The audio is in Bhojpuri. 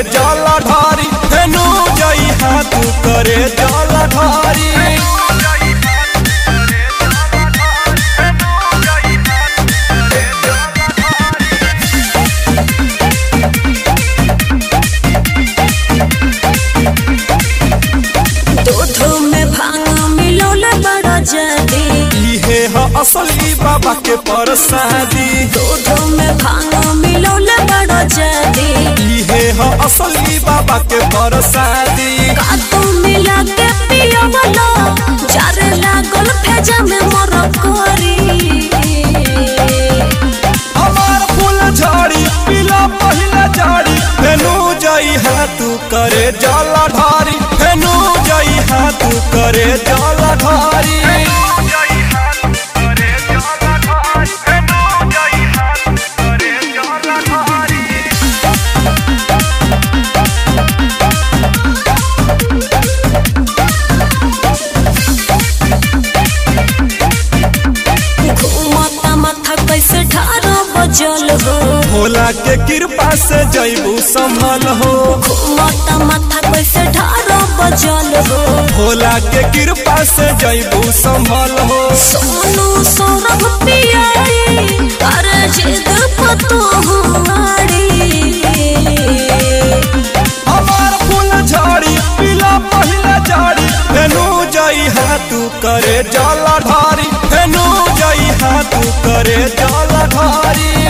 जल ढारी फेनु जई हाथ करे जल ढारी दूध में भांग मिलौले बड़ा जदी इहे ह असली बाबा के परसादी दूध में भांग मिलौले बड़ा जदी इहे ह असली बाबा के परसादी कातू मिला के पियो वाला जारे लागल फेजा में मोर कोरी हमार फूल झाड़ी पीला पहिला झाड़ी फेनु जई हाथ करे जल ढारी फेनु जई हाथ करे जल ढारी घूमता माथा कैसे ठारो बजल हो भोला के कृपा से जईबू संभल हो घूमता माथा कैसे ठारो बजल हो भोला के कृपा से जईबू संभल हो सोनू सौरभ पियाई अरे जिद पतो हुआड़ी हमार फूल झाड़ी पीला पहिला झाड़ी फेनु जई हाथ करे जल ढारी फेनु जई हाथ करे जल ढारी